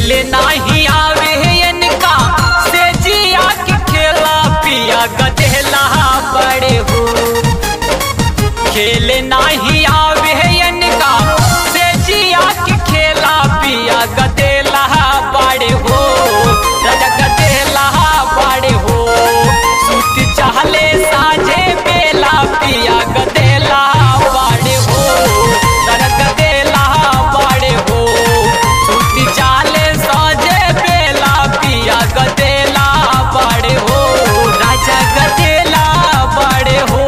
खेले नाही आवे इनका से जिया के खेला पिया गदेला बड़े हो खेले नाही आवे इनका से जिया के खेला पिया गदेला बड़े हो राजा गदेला बड़े हो सूत चाहले साझे बेला पिया गदेला बड़े हो राजा गदेला बड़े हो सूती चाले साझे बेला पिया गदेला बड़े हो राजा गदेला बड़े हो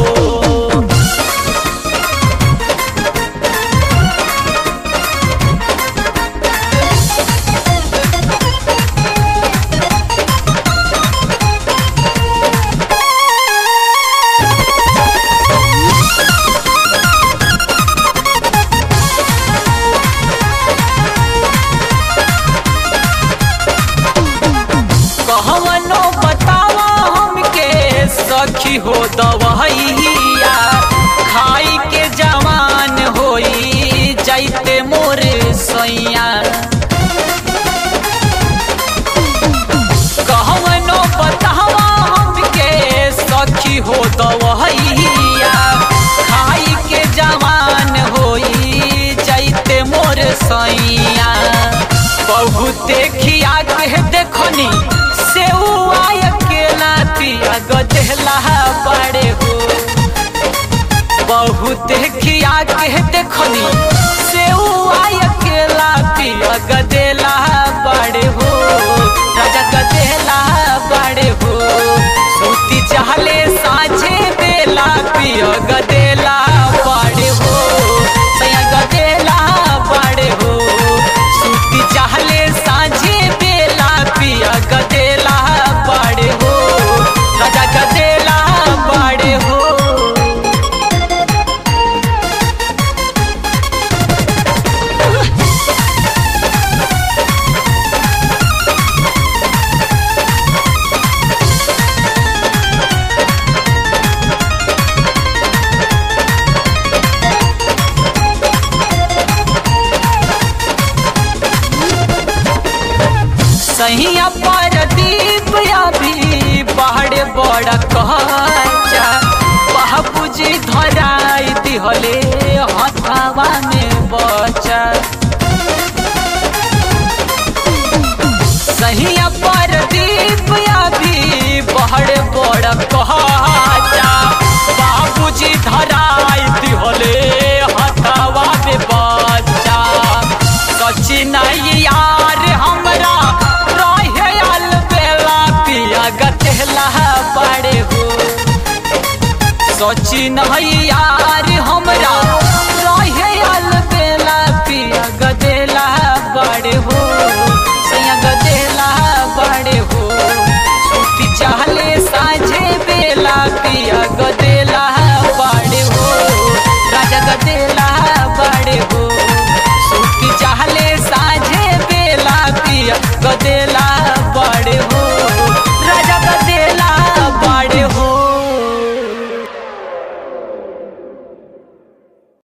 कहवनो बतावा हमके सखी हो दवैया खाई के जवान होई जाइते मोर सैया कहवनो बतावा हमके सखी हो दवैया खाई के जवान होई जाइते मोर सैया बहुते खिया के देखनी से अकेला पिया गदेला बड़े हो बहुते खिया के देखनी से अकेला पिया गदेला बड़े हो राजा गदेला बड़े हो सूती चाहले साझे बेला पिया गदेला बड़े हो सया गदेला बड़े हो सूती चाहले साझे बेला पिया गदेला बड़े हो राजा गदेला बड़े हो सहिया पर दीप अभी बाहर बड़ा कहचा बाबूजी धराई दिहले हथावा में बचा सहिया पर दीप अभी बाहर बड़ा कहचा बाबूजी धराई दिहले हथावा में बचा सचिन यार हमरा रहे आल बेला पिया गतेला बड़े हो सचिन यार हमरा